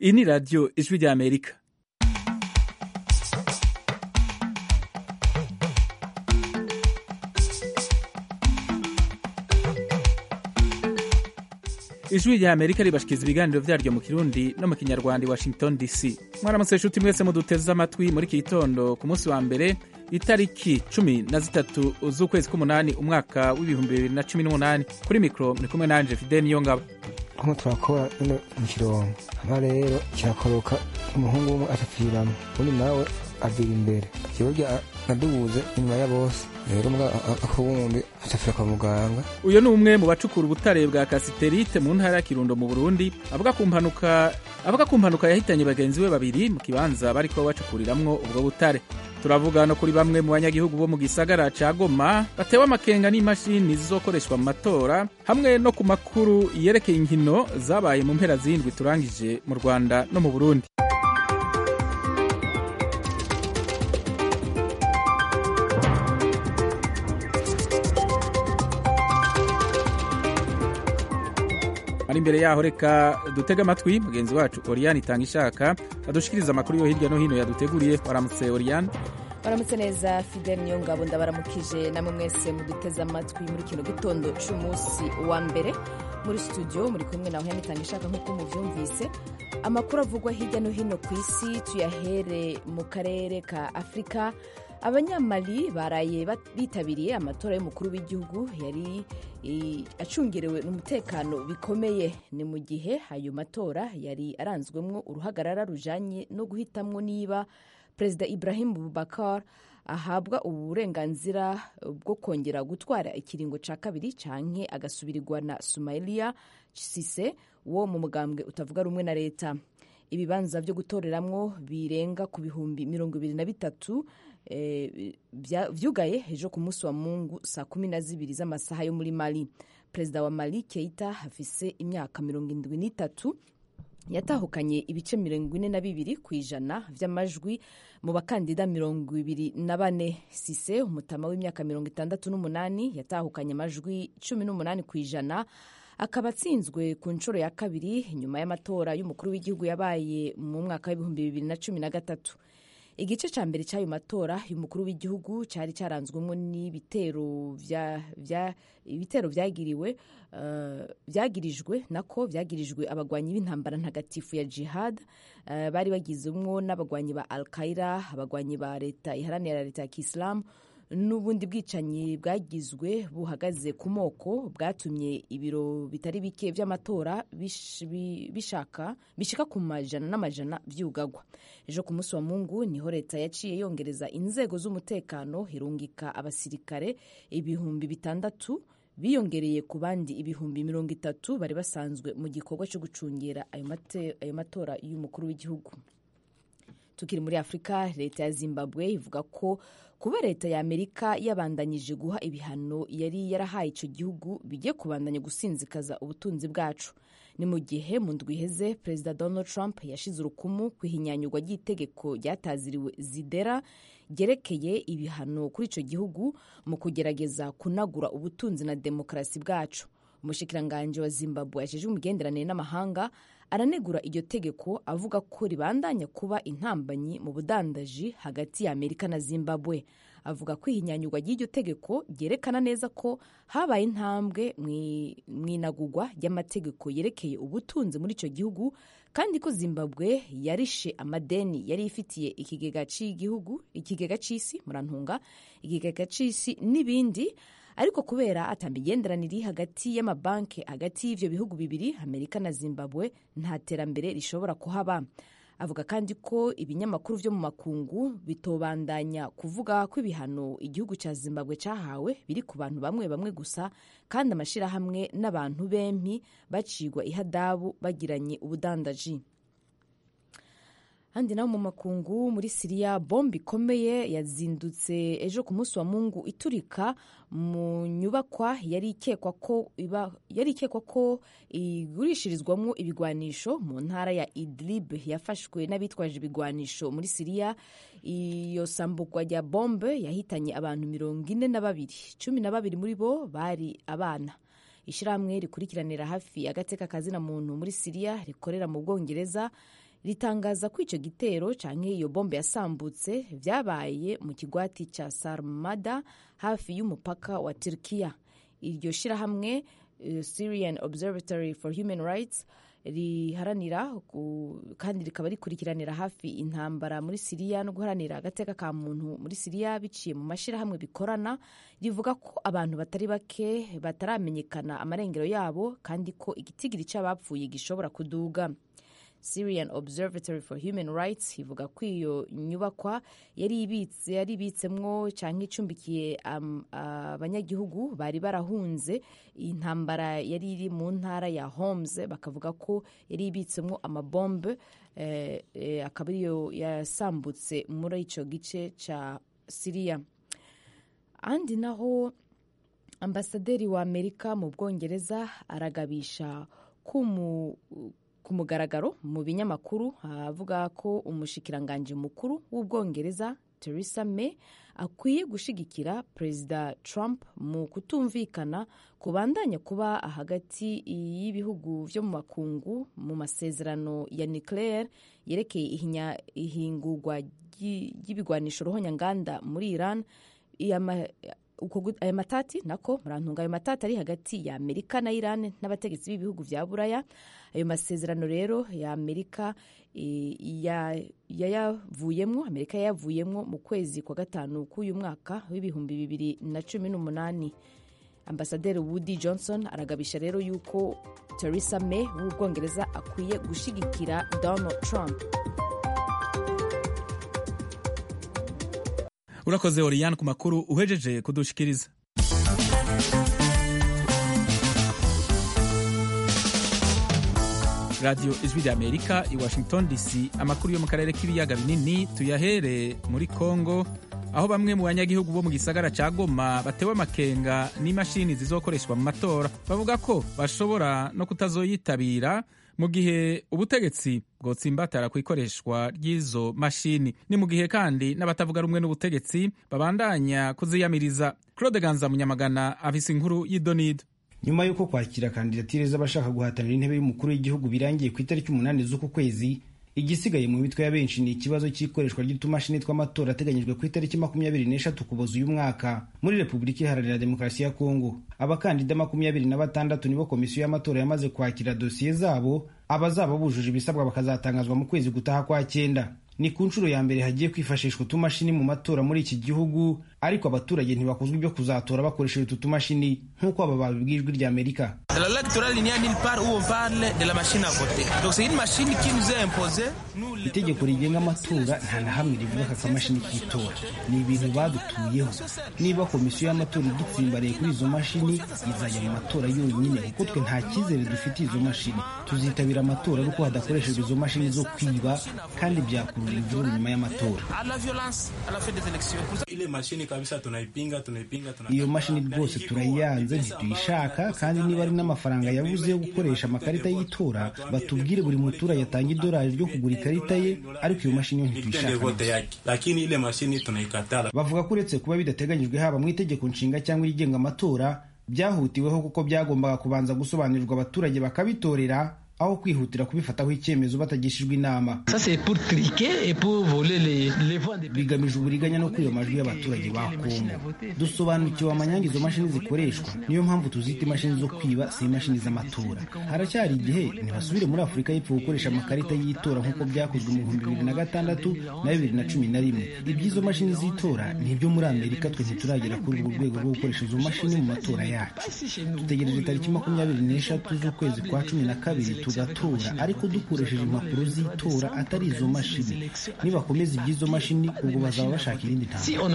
iyi ni radiyo ijwi rya amerika ijwi rya amerika ribashikiriza ibiganiro vyaryo mu kirundi no mu kinyarwanda i washington dc mwaramutse nshuti mwese muduteze amatwi muri iki gitondo ku munsi wa mbere itariki cumi na zitatu z'ukwezi k'umunani umwaka w'ibihumbi bibiri na cumi n'umunani kuri mikoro muri kumwe nanje fide niyo ngabo nko turakora ino mu kirongo hama rero kirakoroka umuhungu umwe atapfiramo undi nawe avira imbere jewe nadubuze inyuma ya bose rero mbwa akuwundi atapfira kwa muganga uyu ni umwe mu bacukura ubutare bwa kasiterite mu ntara ya kirundo mu burundi avuga ku mpanuka avuga ku mpanuka yahitanye bagenzi be babiri mu kibanza bariko bacukuriramwo ubwo butare turavuga no kuri bamwe mu banyagihugu bo mu gisagara ca goma batewe amakenga n'imashini zizokoreshwa mu matora hamwe no ku makuru yerekeye inkino zabaye mu mpera zindwi turangije mu rwanda no mu burundi ari imbere yaho reka dutege amatwi mugenzi wacu oriyani itanga ishaka adushikiriza amakuru yo hirya no hino yaduteguriye waramutse oriyani baramutse neza fidel niyo ngabo ndabaramukije namwe mwese muduteze amatwi muri kino gitondo c'umunsi wa mbere muri studio muri kumwe nawe yanitanga ishaka nk'uko muvyumvise amakuru avugwa hirya no hino ku isi tuyahere mu karere ka afurika abanyamali baraye bitabiriye amatora y'umukuru w'igihugu yari acungerewe n'umutekano bikomeye ni mu gihe ayo matora yari aranzwemwo uruhagarara rujanye no guhitamwo niba perezida ibrahim bubakar ahabwa uburenganzira bwo kongera gutwara ikiringo ca kabiri canke agasubirirwa na sumailiya sise wo mu mugambwe utavuga rumwe na leta ibibanza vyo gutoreramwo birenga ku bihumbi mirongo ibiri na bitatu vyugaye ejo ku munsi wa mungu saa kumi na zibiri z'amasaha yo muri mali perezida wa mali keita afise imyaka mirongo indwi n'itatu yatahukanye ibice mirongo ine na bibiri ku ijana vy'amajwi mu bakandida mirongo ibiri na bane sise umutama w'imyaka mirongo itandatu n'umunani yatahukanye amajwi cumi n'umunani ku ijana akaba atsinzwe ku nshuro ya kabiri nyuma y'amatora y'umukuru w'igihugu yabaye mu mwaka w'ibihumbi bibiri na cumi na gatatu igice cya mbere cy'ayo matora y'umukuru w'igihugu cyari cyaranzwemo n'ibitero ibitero byagiriwe byagirijwe nako byagirijwe abagwanyi b'intambara ntagatifu ya jihad bari bagizemwo n'abagwanyi ba al qaida abagwanyi ba leta iharanira leta ya kisilamu n'ubundi bwicanyi bwagizwe buhagaze ku moko bwatumye ibiro bitari bike by'amatora bishaka bishika ku majana n'amajana vyugagwa ejo ku munsi wa mungu niho leta yaciye yongereza inzego z'umutekano irungika abasirikare ibihumbi bitandatu biyongereye ku bandi ibihumbi mirongo itatu bari basanzwe mu gikorwa cyo gucungera ayo matora y'umukuru w'igihugu tukiri muri afurika leta ya zimbabwe ivuga ko kuba leta ya amerika yabandanyije guha ibihano yari yarahaye icyo gihugu bigiye kubandanya gusinzikaza ubutunzi bwacu ni mu gihe mu ndwi iheze perezida donald trump yashize urukumu ku ihinyanyurwa ry'itegeko ryataziriwe zidera ryerekeye ibihano kuri icyo gihugu mu kugerageza kunagura ubutunzi na demokarasi bwacu umushikiranganji wa zimbabwe yashije imigenderanire n'amahanga aranegura iryo tegeko avuga ko ribandanya kuba intambanyi mu budandaji hagati ya amerika na zimbabwe avuga ko ihinyanyurwa ry'iryo tegeko ryerekana neza ko habaye intambwe mu inagurwa ry'amategeko yerekeye ubutunzi muri icyo gihugu kandi ko zimbabwe yarishe amadeni yari ifitiye ikigega cy'igihugu ikigega cy'isi murantunga ikigega cy'isi n'ibindi ariko kubera atamigenderanire hagati y'amabanki hagati y'ivyo bihugu bibiri amerika na zimbabwe nta terambere rishobora kuhaba avuga kandi ko ibinyamakuru vyo mu makungu bitobandanya kuvuga ko ibihano igihugu ca zimbabwe cahawe biri ku bantu bamwe bamwe gusa kandi amashirahamwe n'abantu bempi bacigwa ihadabu bagiranye ubudandaji handi naho mu makungu muri siriya bombe ikomeye yazindutse ejo ku munsi wa mungu iturika mu nyubakwa yari ikekwa ko iba yari ikekwa ko igurishirizwamo ibigwanisho mu ntara ya idlib yafashwe n'abitwaje ibigwanisho muri siriya iyo sambugwa rya bombe yahitanye abantu mirongo ine na babiri cumi na babiri muri bo bari abana ishyirahamwe rikurikiranira hafi agateka kazina muntu muri siriya rikorera mu bwongereza ritangaza ko icyo gitero cyangwa iyo bombe yasambutse byabaye mu kigwati cya sarmada hafi y'umupaka wa turkiya iryo shyirahamwe uh, syrian observatory for human rights riharanira kandi rikaba rikurikiranira hafi intambara muri siriya no guharanira agateka ka muntu muri siriya biciye mu mashyirahamwe bikorana rivuga ko abantu batari bake bataramenyekana amarengero yabo kandi ko igitigiri cy'abapfuye gishobora kuduga Syrian Observatory for Human Rights ivuga ko iyo nyubakwa yari ibitse yari ibitsemwo cyangwa icumbikiye abanyagihugu um, bari barahunze intambara yari iri mu ntara ya Homs bakavuga ko yari ibitsemwo amabombe eh, eh, akaba ariyo yasambutse muri icyo gice cya Syria andi naho ambasaderi wa Amerika mu Bwongereza aragabisha ko ku mugaragaro mu binyamakuru avuga ko umushikiranganji mukuru w'ubwongereza Theresa May akwiye gushigikira perezida Trump mu kutumvikana kubandanya kuba hagati y'ibihugu byo mu makungu mu masezerano ya nucleaire yerekeye ihingurwa ry'ibigwanisho ruhonyanganda muri Iran aya matati nako murantunga ayo matati ari hagati ya amerika na iran n'abategetsi b'ibihugu bya buraya ayo masezerano rero ya amerika yayavuyemwo amerika yayavuyemwo mu kwezi kwa gatanu k'uyu mwaka w'ibihumbi bibiri na cumi n'umunani ambasaderi woody johnson aragabisha rero yuko theresa may w'ubwongereza akwiye gushigikira donald trump urakoze oriyani ku makuru uhejeje kudushikiriza radiyo ijwi rya amerika i washington dc amakuru yo mu karere k'ibiyaga binini tuyahere muri congo aho bamwe mu banyagihugu bo mu gisagara cya goma batewe amakenga n'imashini zizokoreshwa mu matora bavuga ko bashobora no kutazoyitabira mu gihe ubutegetsi bwotsimbatara ku ikoreshwa ry'izo mashini ni mu gihe kandi n'abatavuga rumwe n'ubutegetsi babandanya kuziyamiriza claude ganza munyamagana afise inkuru y'idonido nyuma y'uko kwakira kandidatire z'abashaka guhatanira intebe y'umukuru w'igihugu birangiye ku itariki umunani z'uku kwezi igisigaye mu mitwe ya benshi ni ikibazo cy'ikoreshwa ry'utumashini tw'amatora ateganyijwe ku itariki makumyabiri n'eshatu kuboza uyu mwaka muri repubulika iharanira demokarasi ya kongo abakandida makumyabiri na batandatu nibo komisiyo y'amatora yamaze kwakira dosiye zabo abazaba bujuje ibisabwa bakazatangazwa mu kwezi gutaha kwa cyenda ni ku nshuro ya mbere hagiye kwifashishwa utumashini mu matora muri iki gihugu ariko abaturage ntibakuzwa ibyo kuzatora bakoresheje utu tumashini nk'uko aba babibwiye ijwi rya amerika itegeko rigenga amatora nta na hamwe rivuga aka kamashini k'itora ni ibintu badutuyeho niba komisiyo y'amatora idutsimbariye kuri izo mashini izajya mu matora yonyine kuko twe nta cyizere dufitiye izo mashini tuzitabira amatora ariko hadakoreshejwe izo mashini zo kwiba kandi byakurura imvururu nyuma y'amatora iyo mashini rwose turayiyanze ntituyishaka kandi niba ari n'amafaranga yabuze yo gukoresha amakarita y'itora batubwire buri muturage atanga idolari ryo kugura ikarita ye ariko iyo mashini yo ntituyishaka bavuga ko uretse kuba bidateganyijwe haba mu itegeko nshinga cyangwa irigenga amatora byahutiweho kuko byagombaga kubanza gusobanurirwa abaturage bakabitorera aho kwihutira kubifataho icyemezo batagishijwe inama bigamije uburiganya no kwiba amajwi y'abaturage ba kongo dusobanukiwe amanyanga izo mashini zikoreshwa niyo mpamvu tuzita imashini zo kwiba si imashini z'amatora haracyari igihe ntibasubire muri afurika y'epfo gukoresha amakarita y'itora nk'uko byakozwe mu bihumbi bibiri na gatandatu na bibiri na cumi na rimwe iby'izo mashini z'itora ni ibyo muri amerika twe ntituragera kuri urwo rwego rwo gukoresha izo mashini mu matora yacu dutegereje tariki makumyabiri n'eshatu z'ukwezi kwa cumi na kabiri tugatora ariko dukoresheje impapuro z'itora atari izo mashini nibakomeza iby'izo mashini ubwo bazaba bashaka irindi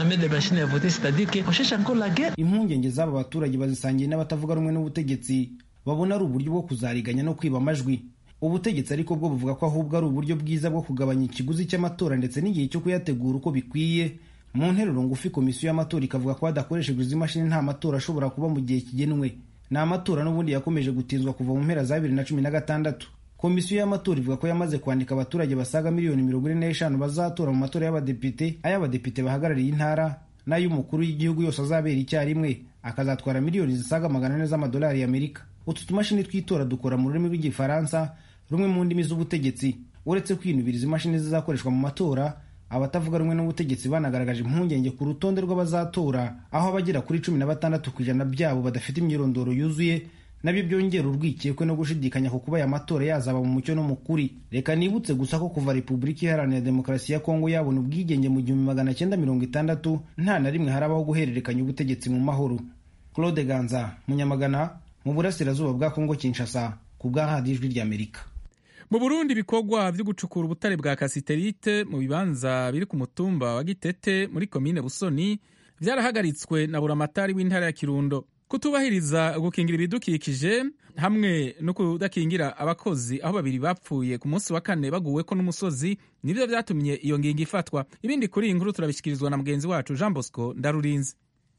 ntambwe impungenge z'aba baturage bazisangiye n'abatavuga rumwe n'ubutegetsi babona ari uburyo bwo kuzariganya no kwiba amajwi ubutegetsi ariko bwo buvuga ko ahubwo ari uburyo bwiza bwo kugabanya ikiguzi cy'amatora ndetse n'igihe cyo kuyategura uko bikwiye mu nteruro ngufi komisiyo y'amatora ikavuga ko hadakoreshejwe izi mashini nta matora ashobora kuba mu gihe kigenwe ni amatora n'ubundi yakomeje gutinzwa kuva mu mpera za bibiri na cumi na gatandatu komisiyo y'amatora ivuga ko yamaze kwandika abaturage basaga miliyoni mirongo ine n'eshanu bazatora mu matora y'abadepite ay'abadepite bahagarariye intara n'ay'umukuru w'igihugu yose azabera icyarimwe akazatwara miliyoni zisaga magana ane z'amadolari y'amerika utu tumashini tw'itora dukora mu rurimi rw'igifaransa rumwe mu ndimi z'ubutegetsi uretse kwinubiriza imashini zizakoreshwa mu matora abatavuga rumwe n'ubutegetsi banagaragaje impungenge ku rutonde rw'abazatora aho abagera kuri cumi na batandatu ku ijana byabo badafite imyirondoro yuzuye nabyo byongera urwikekwe no gushidikanya ku kuba aya matora yazaba mu mucyo no mu kuri reka nibutse gusa ko kuva repubulika iharanira demokarasi ya kongo yabona ubwigenge mu gihumbi magana cyenda mirongo itandatu nta na rimwe harabaho guhererekanya ubutegetsi mu mahoro claude ganza munyamagana mu burasirazuba bwa kongo kinshasa ku bwa radiyo ijwi ry'amerika mu burundi ibikorwa byo gucukura ubutare bwa kasiterite mu bibanza biri ku mutumba wa gitete muri komine busoni byarahagaritswe na buramatari w'intara ya kirundo kutubahiriza gukingira ibidukikije hamwe no kudakingira abakozi aho babiri bapfuye ku munsi wa kane baguweko n'umusozi nibyo byatumye iyo ngingo ifatwa ibindi kuri iyi nkuru turabishyikirizwa na mugenzi wacu jean bosco ndarurinzi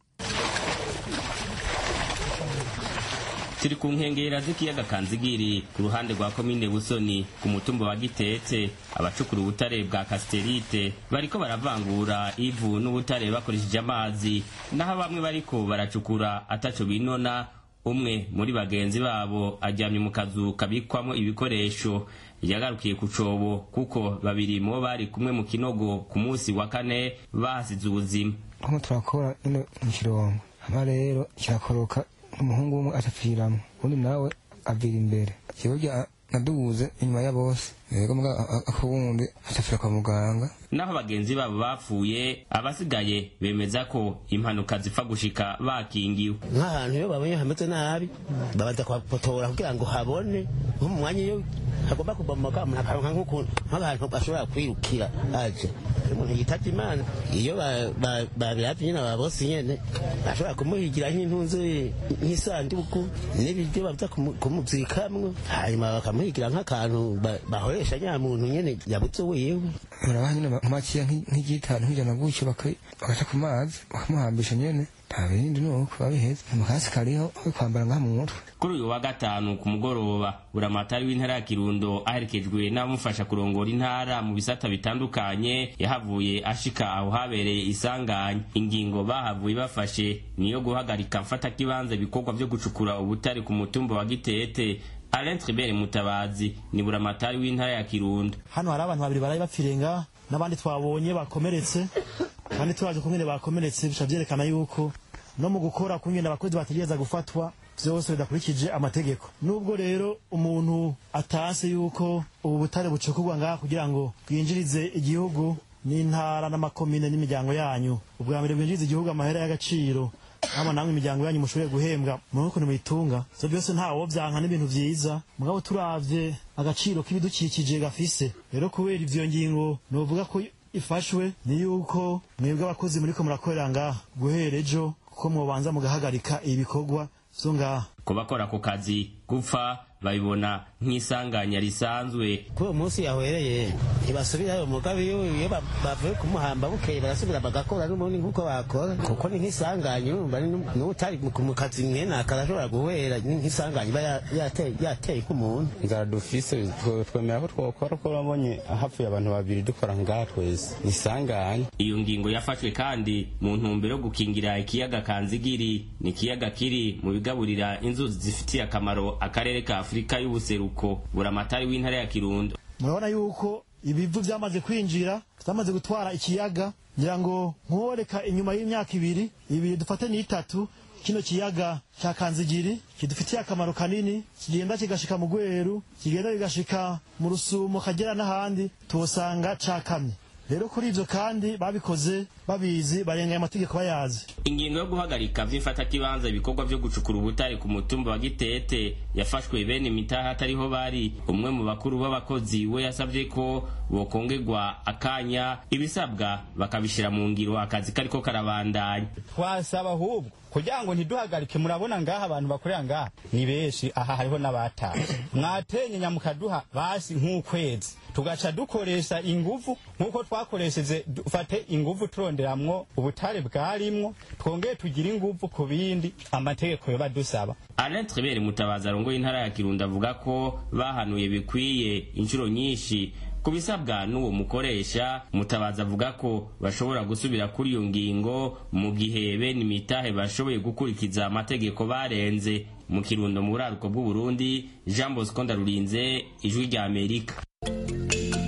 turi ku nkengera z'ikiyaga kanzigiri ku ruhande rwa komine busoni ku mutumba wa gitetse abacukura ubutare bwa kasiterite bariko baravangura ivu n'ubutare bakoresheje amazi naho bamwe bariko baracukura ataco binona umwe muri bagenzi babo aryamye mu kazu kabikwamo ibikoresho yagarukiye ku cobo kuko babiri mu bari kumwe mu kinogo ku munsi wa kane bahasize ubuzima nko turakora ino mu kirongo hama rero kirakoroka umuhungu umwe atapfiramo undi nawe avira imbere kiburya nadubuze inyuma ya bose yego mbwa ako wundi atapfira kwa muganga naho bagenzi babo bapfuye abasigaye bemeza ko impanuka zipfa gushika bakingiwe nk'ahantu iyo babonye hameze nabi babanza kuhapotora kugira ngo habone nko mu mwanya iyo hagomba kubomoka umuntu akaronka nk'abantu bashobora kwirukira aje iyo umuntu yitabye imana iyo babiravye nyene ababosi nyene bashobora kumuhigira nk'intunzu nk'isanduku n'ibiryo baza kumuzikamwo hanyuma bakamuhigira nk'akantu bahoresha nya muntu nyene yabuze wiwe murabaha nyene makiya nk'igitanu nk'ijana gutyo bagaca ku mazi bakamuhambisha nyene nta bindi nuko babiheza amakasi kariho ko kwambara ngaha mu mutwe kuri uyu wa gatanu ku mugoroba buramatari w'intara ya kirundo aherekejwe n'abamufasha kurongora intara mu bisata bitandukanye yahavuye ashika aho habereye isanganya ingingo bahavuye bafashe niyo guhagarika mfatakibanza ibikorwa vyo gucukura ubutare ku mutumba wa gitete Alain Tribert Mutabazi ni buramatari w'intara ya Kirundo. Hano hari abantu babiri baraye bapfirenga n'abandi twabonye bakomeretse kandi turaje kumwe bakomeretse bisha vyerekana yuko no mu gukora kungenda abakozi bategereza gufatwa vyose bidakurikije amategeko nubwo rero umuntu atase yuko ubu butare bucukurwa ngaha kugira ngo bwinjirize igihugu n'intara n'amakomine n'imiryango yanyu ubwa mbere bwinjiriza igihugu amahera y'agaciro hama namwe imiryango yanyu mushoboye guhembwa mu ukuntu muyitunga so byose ntawo vyanka n'ibintu vyiza mugabo turavye agaciro k'ibidukikije gafise rero kubera ivyo ngingo novuga ko ifashwe ni yuko mwebwe abakozi muriko murakorera ngaha guhera ejo kuko mwobanza mugahagarika ibikorwa vyo ngaha ku bakora ako kazi gupfa babibona nk'isanganya risanzwe kuri uwo munsi yahwereye ntibasubirayo mugabe iyo iyo bavuye kumuhamba bukeye barasubira bagakora n'ubundi nk'uko bakora kuko ni nk'isanganya urumva n'utari mu kazi mwene akarashobora guhera nk'isanganya iba yateye ku muntu inzara dufise twemera ko twokora ko urabonye hapfuye abantu babiri dukora ngaha twese ni isanganya iyo ngingo yafashwe kandi mu ntumbero yo gukingira ikiyaga kanzigiri ni ikiyaga kiri mu bigaburira inzuzi zifitiye akamaro akarere ka afurika y'ubuseruko buramatari w'intara ya kirundo murabona yuko ibivu byamaze kwinjira byamaze gutwara ikiyaga ngira ngo nkoreka inyuma y'imyaka ibiri ibiri dufate n'itatu kino kiyaga cya kanzigiri kidufitiye akamaro kanini kigenda kigashika mu gweru kigenda kigashika mu rusumo kagera n'ahandi tuhasanga cakamye rero kuri ivyo kandi babikoze babizi barenganya amategeko bayazi ingingo yo guhagarika vy'imfatakibanza ibikorwa vyo gucukura ubutare ku mutumba wa gitete yafashwe bene imitaha atariho bari umwe mu bakuru b'abakozi we yasavye ko bokongerwa akanya ibisabwa bakabishira mu ngiro akazi kariko karabandanya twasaba ahubwo kugira ngo ntiduhagarike murabona ngaha abantu bakorera ngaha ni benshi aha hariho n'abataha mwatenye nyamukaduha basi nk'ukwezi tugaca dukoresha inguvu nk'uko twakoresheje dufate inguvu turonderamwo ubutare bwarimwo twongeye tugire inguvu ku bindi amategeko yoba dusaba Alain Tribert Mutabazi arongoye intara ya Kirundo avuga ko bahanuye bikwiye inshuro nyinshi ku bisabwa n'uwo mukoresha mutabazi avuga ko bashobora gusubira kuri iyo ngingo mu gihe bene imitahe bashoboye gukurikiza amategeko barenze mu kirundo mu buraruko bw'uburundi jean bosco ndarurinze ijwi rya amerika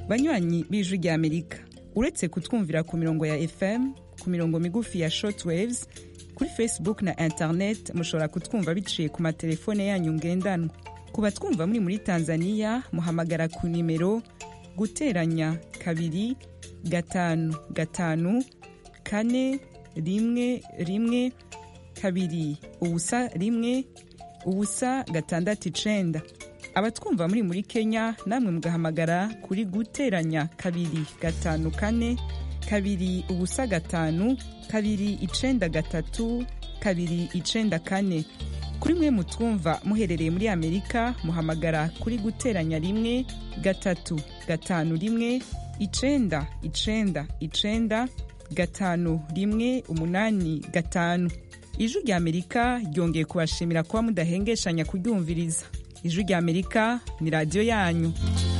banywanyi b'ijwi rya amerika uretse kutwumvira ku mirongo ya fm ku mirongo migufi ya shortwaves kuri facebook na internet mushobora kutwumva biciye ku matelefone yanyu ngendanwa ku batwumva muri muri tanzania muhamagara ku nimero guteranya kabiri gatanu gatanu kane rimwe rimwe kabiri ubusa rimwe ubusa gatandatu icenda abatwumva muri muri kenya namwe mugahamagara kuri guteranya kabiri gatanu kane kabiri ubusa gatanu kabiri icenda gatatu kabiri icenda kane kuri mwe mutwumva muherereye muri amerika muhamagara kuri guteranya rimwe gatatu gatanu rimwe icenda icenda icenda gatanu rimwe umunani gatanu ijwi rya amerika ryongeye kubashimira kuba mudahengeshanya kuryumviriza ijwi rya amerika ni radiyo yanyu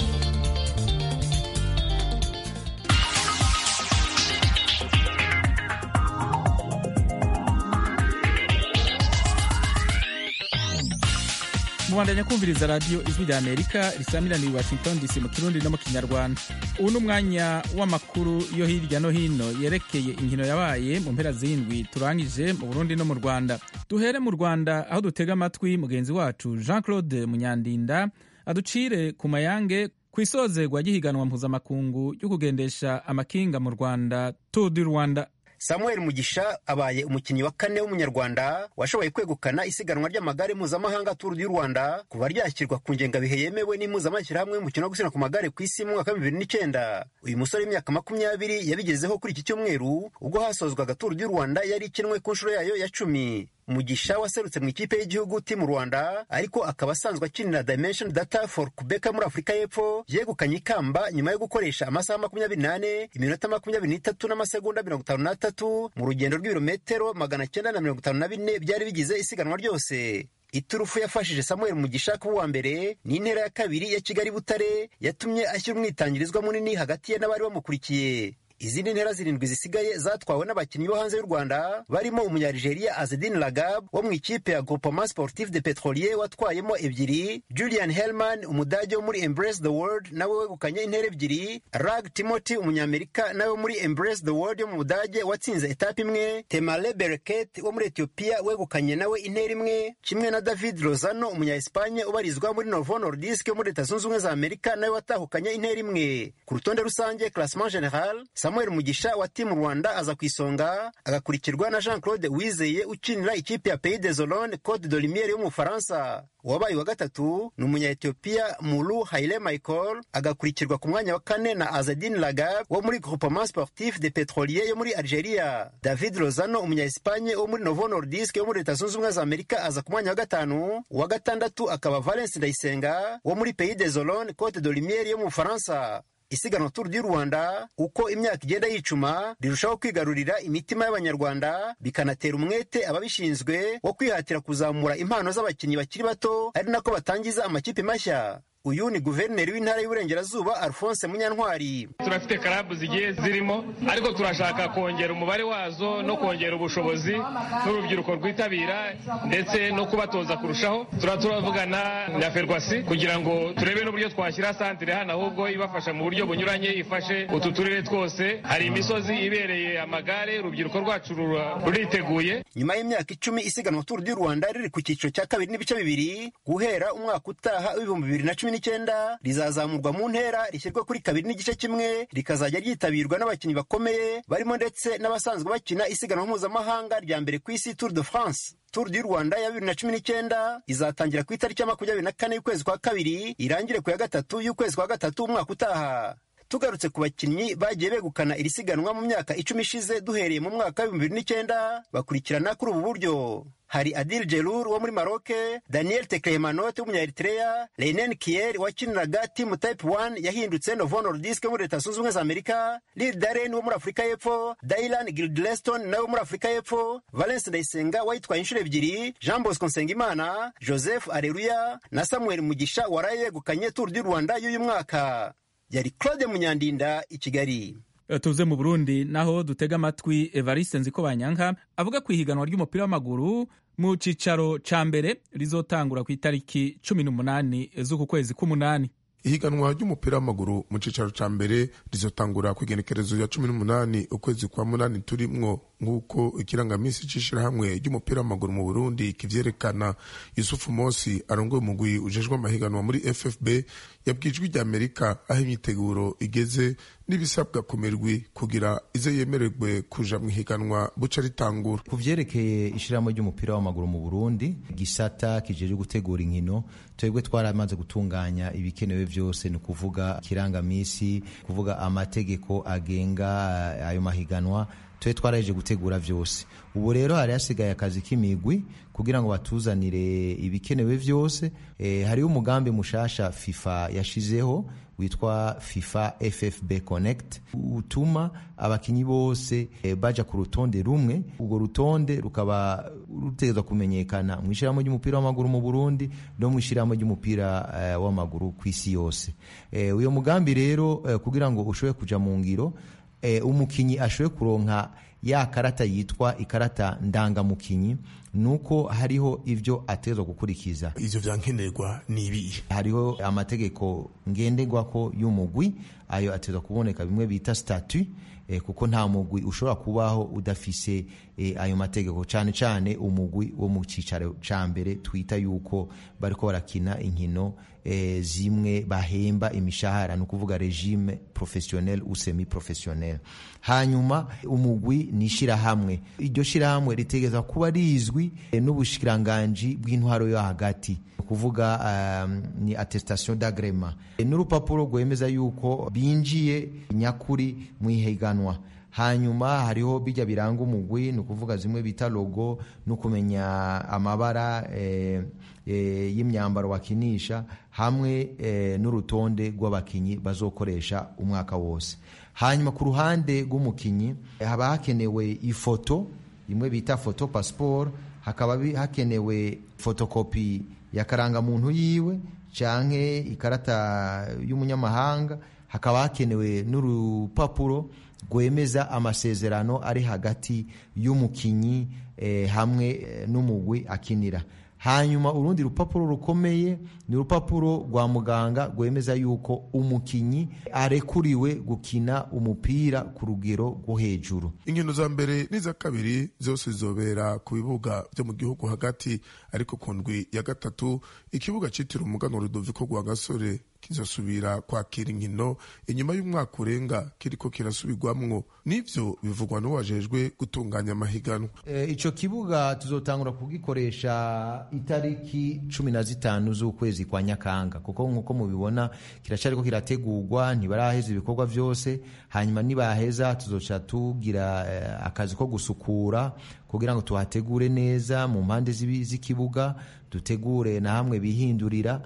mubandanya kumviriza radiyo ijwi rya amerika risamiraniye i washington dc mu kirundi no mu kinyarwanda ubu ni umwanya w'amakuru yo hirya no hino yerekeye inkino yabaye mu mpera z'indwi turangije mu burundi no mu rwanda duhere mu rwanda aho dutega amatwi mugenzi wacu jean claude munyandinda aducire ku mayange ku isozerwa ry'ihiganwa mpuzamakungu ryo kugendesha amakinga mu rwanda tour du rwanda samuel mugisha abaye umukinnyi wa kane w'umunyarwanda washoboye kwegukana isiganwa ry'amagare mpuzamahanga turu y'u rwanda kuva ryashyirwa ku ngengabihe yemewe n'impuzamashyirahamwe y'umukino wo gusiganwa ku magare ku isi mu mwaka wa bibiri n'icyenda uyu musore w'imyaka makumyabiri yabigezeho kuri iki cyumweru ubwo hasozwaga turu y'u rwanda yari ikinwe ku nshuro yayo ya cumi mugisha waserutse mu ikipe y'igihugu timu rwanda ariko akaba asanzwe akinira dimension data for kubeka muri afurika y'epfo yegukanye ikamba nyuma yo gukoresha amasaha makumyabiri n'ane iminota makumyabiri n'itatu n'amasegonda mirongo itanu n'atatu mu rugendo rw'ibirometero magana cyenda na mirongo itanu na bine byari bigize isiganwa ryose iturufu yafashije samuel mugisha kuba uwa mbere ni intera ya kabiri ya kigali butare yatumye ashyira umwitangirizwa munini hagati ye n'abari bamukurikiye izindi ntera zirindwi zisigaye zatwawe n'abakinnyi bo hanze y'u rwanda barimo umunyarigeria azedin lagab wo mu ikipe ya groupement sportif de petrolier watwayemo ebyiri julian helman umudage wo muri embrace the world nawe wegukanye intera ebyiri rag timothy umunyamerika nawe wo muri embrace the world yo mu budage watsinze etape imwe temale bereket wo muri ethiopia wegukanye nawe intera imwe kimwe na david lozano umunya-espanye ubarizwa muri novo nordisk yo muri leta zunze ubumwe za amerika nawe watahukanye intera imwe ku rutonde rusange classement general samuel mugisha wa timu rwanda aza ku isonga agakurikirwa na jean claude wizeye ukinira ikipe ya pays des olone cote de lumiere yo mu bufaransa uwabaye wa gatatu ni umunya-etiyopiya mulu haile michael agakurikirwa ku mwanya wa kane na azadin lagab wo muri groupement sportif de petrolier yo muri algeria david lozano umunya-espanye wo muri novo nordisk yo muri leta zunze ubumwe za amerika aza ku mwanya wa gatanu uwa gatandatu akaba valence ndayisenga wo muri pays des olone cote de lumiere yo mu bufaransa isiganwa turu du rwanda uko imyaka igenda yicuma rirushaho kwigarurira imitima y'abanyarwanda bikanatera umwete ababishinzwe wo kwihatira kuzamura impano z'abakinnyi bakiri bato ari nako batangiza amakipe mashya uyu ni guverineri w'intara y'uburengerazuba alphonse munyantwari turafite karabu zigiye zirimo ariko turashaka kongera umubare wazo no kongera ubushobozi n'urubyiruko rwitabira ndetse no kubatoza kurushaho tura turavugana na ferwasi kugira ngo turebe n'uburyo twashyira santire hano ahubwo ibafasha mu buryo bunyuranye ifashe utu turere twose hari imisozi ibereye amagare urubyiruko rwacu ruriteguye nyuma y'imyaka icumi isiganwa turu du rwanda riri ku cyiciro cya kabiri n'ibice bibiri guhera umwaka utaha w'ibihumbi bibiri na cumi n'icyenda rizazamurwa mu ntera rishyirwa kuri kabiri n'igice kimwe rikazajya ryitabirwa n'abakinnyi bakomeye barimo ndetse n'abasanzwe bakina isiganwa mpuzamahanga rya mbere ku isi tour de france Tour du Rwanda ya bibiri na cumi n'icyenda izatangira ku itariki ya makumyabiri na kane y'ukwezi kwa kabiri irangire ku ya gatatu y'ukwezi kwa gatatu umwaka utaha tugarutse ku bakinnyi bagiye begukana iri siganwa mu myaka icumi ishize duhereye mu mwaka w'ibihumbi bibiri n'icyenda bakurikirana kuri ubu buryo hari adil jelur wo muri maroke daniel teklehemanote w'umunya-eritrea leinen kier wakiniraga timu type 1 yahindutse novo nordisk wo muri leta zunze ubumwe za amerika lil daren wo muri afurika y'epfo dailan gildleston nawe wo muri afurika y'epfo valence ndayisenga wayitwaye inshuro ebyiri jean bosco nsengimana joseph areruya na samuel mugisha waraye yegukanye tour du rwanda y'uyu mwaka yari claude munyandinda i kigali tuze mu burundi naho dutega amatwi evariste nziko banyanka avuga ku ihiganwa ry'umupira w'amaguru mu cicaro ca mbere rizotangura ku itariki cumi n'umunani z'uku kwezi k'umunani ihiganwa ry'umupira w'amaguru mu cicaro ca mbere rizotangura ku igenekerezo ya cumi n'umunani ukwezi kwa munani turimwo nk'uko ikirangamisi c'ishirahamwe ry'umupira w'amaguru mu burundi kivyerekana yusufu mosi arongoye umugwi ujejwe amahiganwa muri ffb yabwijwe rya amerika aho imyiteguro igeze n'ibisabwa ku mirwi kugira ize yemererwe kuja mu ihiganwa buca ritangura ku vyerekeye ishirahamwe ry'umupira w'amaguru mu burundi gisata kijejwe gutegura inkino twebwe twaramaze gutunganya ibikenewe vyose ni ukuvuga ikirangamisi kuvuga amategeko agenga ayo mahiganwa twe twaraheje gutegura vyose ubu rero hari hasigaye akazi k'imigwi kugira ngo batuzanire ibikenewe vyose e, hariho umugambi mushasha fifa yashizeho witwa fifa ffb connect utuma abakinyi bose e, baja ku rutonde rumwe urwo rutonde rukaba rutegerezwa kumenyekana mu ishyirahamwe ry'umupira w'amaguru mu burundi no mu ishyirahamwe ry'umupira uh, w'amaguru ku isi yose e, uyo mugambi rero uh, kugira ngo ushobore kuja mu ngiro e, umukinyi ashoboye kuronka ya karata yitwa ikarata ndangamukinyi nuko hariho ivyo ategerezwa gukurikiza ivyo vyankenerwa ni ibihe hariho amategeko ngenderwako y'umugwi ayo ategerezwa kuboneka bimwe bita statut eh, kuko nta mugwi ushobora kubaho udafise eh, ayo mategeko cane cane umugwi wo mu cicaro ca mbere twita yuko bariko barakina inkino eh, zimwe bahemba imishahara ni ukuvuga regime professionnel ou semi professionnel hanyuma umugwi ni ishirahamwe iryo shirahamwe ritegereza kuba rizwi eh, n'ubushikiranganji bw'intwaro yo hagati kuvuga um, ni attestation d'agrément e, n'urupapuro rwemeza yuko binjiye nyakuri mu ihiganwa hanyuma hariho bijya biranga umugwi ni ukuvuga zimwe bita logo no kumenya amabara e, e, y'imyambaro wakinisha hamwe e, n'urutonde rw'abakinyi bazokoresha umwaka wose hanyuma ku ruhande rw'umukinyi haba hakenewe ifoto imwe bita foto passport hakaba hakenewe fotokopi ya karangamuntu yiwe canke ikarata y'umunyamahanga hakaba hakenewe n'urupapuro rwemeza amasezerano ari hagati y'umukinyi eh, hamwe eh, n'umugwi akinira hanyuma urundi rupapuro rukomeye ni urupapuro rwa muganga rwemeza yuko umukinyi arekuriwe gukina umupira ku rugero rwo hejuru inkino za mbere n'iza kabiri zose zizobera ku bibuga byo mu gihugu hagati ariko ku ndwi ya gatatu ikibuga citiriwe umuganwa rudoviko rwa gasore kizosubira kwakira inkino inyuma y'umwaka urenga kiriko kirasubirwamwo n'ivyo bivugwa n'uwajejwe gutunganya amahiganwa e, ico kibuga tuzotangura kugikoresha itariki cumi na zitanu z'ukwezi kwa nyakanga kuko nk'uko mubibona kiracariko kirategurwa ntibaraheza ibikorwa vyose hanyuma nibaheza tuzoca tugira eh, akazi ko gusukura kugira ngo tuhategure neza mu mpande z'ikibuga dutegure na hamwe bihindurira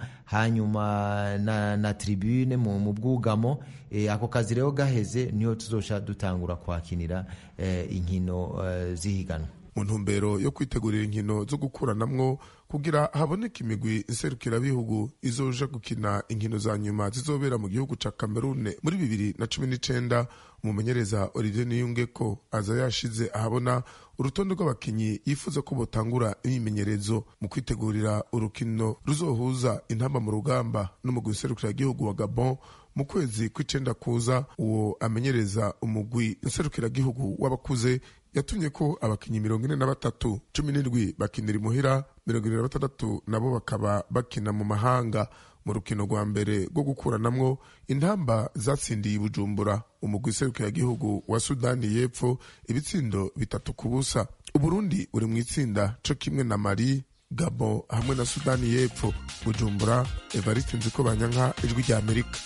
hanyuma na, na tribune mu, mu bwugamo e, ako kazi rero gaheze niho tuzoca dutangura kwakinira e, inkino e, zihiganwa mu ntumbero yo kwitegurira inkino zo gukuranamwo kugira haboneke imigwi nserukirabihugu izoja gukina inkino za nyuma zizobera mu gihugu ca Cameroon muri bibiri na cumi n'icenda umumenyereza Olivier Niyungeko aza yashize ahabona urutonde rw'abakinyi yifuza ko botangura imyimenyerezo mu kwitegurira urukino ruzohuza intamba mu rugamba n'umugwi nserukiragihugu wa Gabon mu kwezi kw'icenda kuza uwo amenyereza umugwi nserukiragihugu w'abakuze yatumye ko abakinyi mirongo ine na batatu cumi n'indwi bakinira imuhira mirongo ine na batandatu nabo bakaba bakina mu mahanga mu rukino rwa mbere rwo gukuranamwo intamba zatsindiye bujumbura umugwi serukiragihugu wa sudani y'epfo ibitsindo bitatu ku busa uburundi uri mu itsinda co kimwe na mali gabo hamwe na sudani y'epfo bujumbura evariste nziko banyanka ijwi rya amerika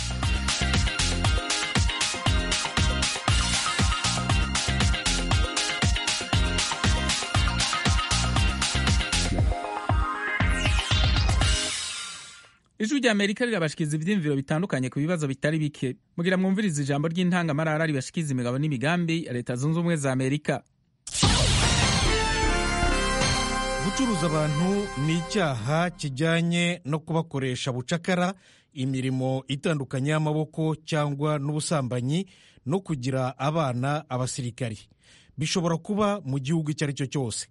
ijwi rya amerika rirabashikiza ivyiyumviro bitandukanye ku bibazo bitari bike mugira mwumviriza ijambo ry'intangamarara ribashikiza imigabo n'imigambi ya leta zunze ubumwe za amerika gucuruza abantu ni icyaha kijyanye no kubakoresha bucakara imirimo itandukanye y'amaboko cyangwa n'ubusambanyi no kugira abana abasirikari bishobora kuba mu gihugu icyo ari cyo cyose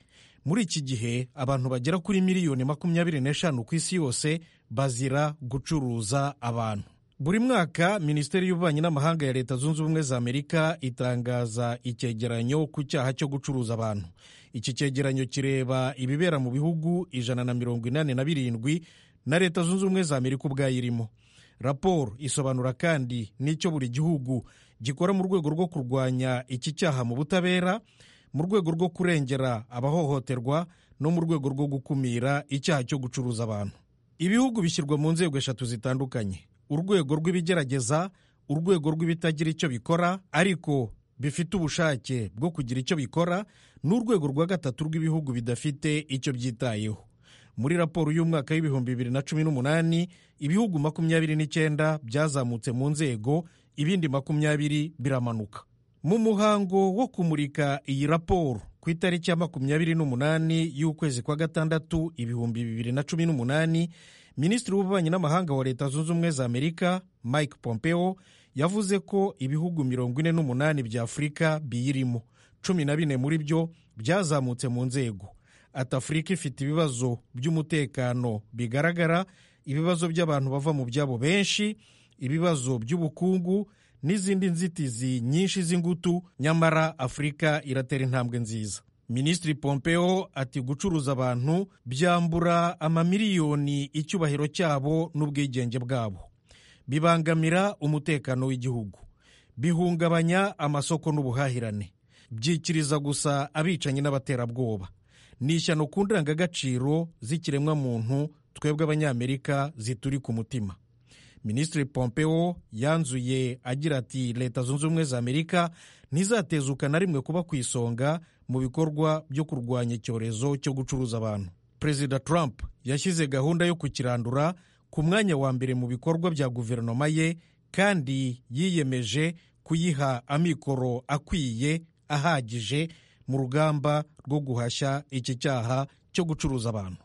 muri iki gihe abantu bagera kuri miliyoni makumyabiri n'eshanu ku isi yose bazira gucuruza abantu buri mwaka minisiteri y'ububanyi n'amahanga ya leta zunze ubumwe za amerika itangaza icyegeranyo ku cyaha cyo gucuruza abantu iki cyegeranyo kireba ibibera mu bihugu ijana na mirongo inani na birindwi na leta zunze ubumwe za amerika ubwayo irimo raporo isobanura kandi n'icyo buri gihugu gikora mu rwego rwo kurwanya iki cyaha mu butabera mu rwego rwo kurengera abahohoterwa no mu rwego rwo gukumira icyaha cyo gucuruza abantu ibihugu bishyirwa mu nzego eshatu zitandukanye urwego rw'ibigerageza urwego rw'ibitagira icyo bikora ariko bifite ubushake bwo kugira icyo bikora n'urwego rwa gatatu rw'ibihugu bidafite icyo byitayeho muri raporo y'umwaka w'ibihumbi bibiri na cumi n'umunani ibihugu makumyabiri n'icyenda byazamutse mu nzego ibindi makumyabiri biramanuka mu muhango wo kumurika iyi raporo ku itariki ya makumyabiri n'umunani y'ukwezi kwa gatandatu ibihumbi bibiri na cumi n'umunani minisitiri w'ububanyi n'amahanga wa leta zunze ubumwe za amerika mike pompeo yavuze ko ibihugu mirongo ine n'umunani bya afurika biyirimo cumi na bine muri byo byazamutse mu nzego ati afurika ifite ibibazo by'umutekano bigaragara ibibazo by'abantu bava mu byabo benshi ibibazo by'ubukungu n'izindi nzitizi nyinshi z'ingutu nyamara afurika iratera intambwe nziza minisitiri pompeo ati gucuruza abantu byambura amamiliyoni icyubahiro cyabo n'ubwigenge bwabo bibangamira umutekano w'igihugu bihungabanya amasoko n'ubuhahirane byikiriza gusa abicanyi n'abaterabwoba ni ishyano ku ndangagaciro z'ikiremwamuntu twebwe abanyamerika zituri ku mutima minisitiri pompeo yanzuye agira ati leta zunze ubumwe za amerika ntizatezuka na rimwe kuba ku isonga mu bikorwa byo kurwanya icyorezo cyo gucuruza abantu perezida trump yashyize gahunda yo kukirandura ku mwanya wa mbere mu bikorwa bya guverinoma ye kandi yiyemeje kuyiha amikoro akwiye ahagije mu rugamba rwo guhashya iki cyaha cyo gucuruza abantu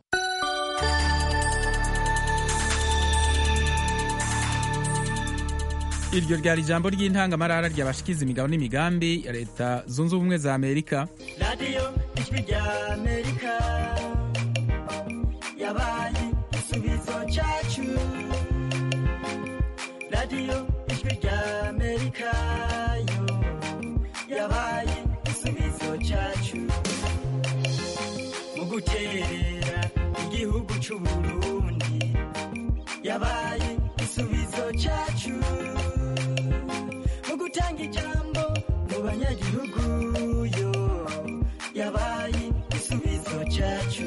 iryo ryari ijambo ry'intangamarara ryabashikiza imigabo n'imigambi ya leta zunze ubumwe za amerika radiyo ijwi rya amerika yabaye igisubizo cyacu radiyo ijwi rya amerika yo yabaye igisubizo cyacu mu guterera igihugu cy'u burundi yabaye igisubizo cyacu mu gutanga ijambo mu banyagihugu yo yabaye igisubizo cyacu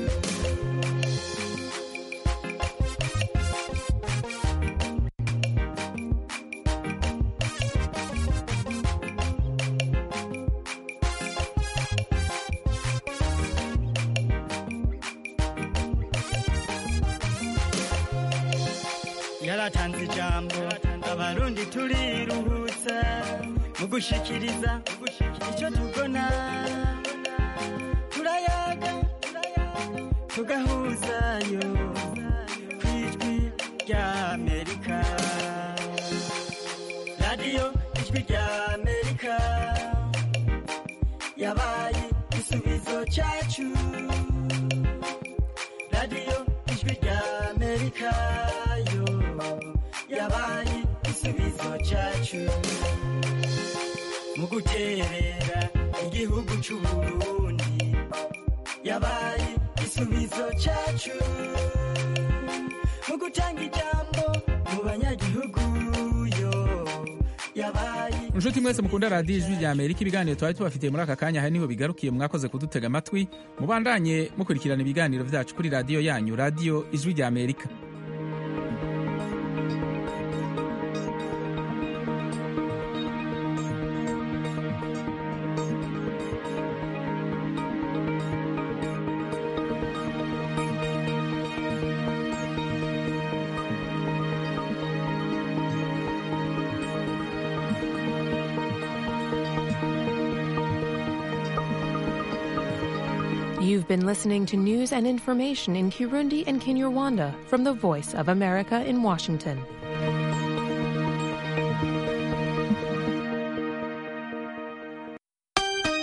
yaratanze ijambo abarundi turiruhutsa mu gushikiriza icyo tubona turayaga tugahuzayo ku ijwi rya amerika radiyo ijwi rya amerika yabaye igisubizo cyacu radiyo ijwi rya amerika yo yabaye igisubizo cyacu mu guterera igihugu cy'u burundi yabaye igisubizo cyacu mu gutanga ijambo mu banyagihugu yo yabaye inshuti mwese mukunda radiyo ijwi rya amerika ibiganiro twari tubafitiye muri aka kanya hari niho bigarukiye mwakoze kudutega amatwi mubandanye mukurikirana ibiganiro byacu kuri radiyo yanyu radiyo ijwi rya amerika You've been listening to news and information in Kirundi and Kinyarwanda from the Voice of America in Washington.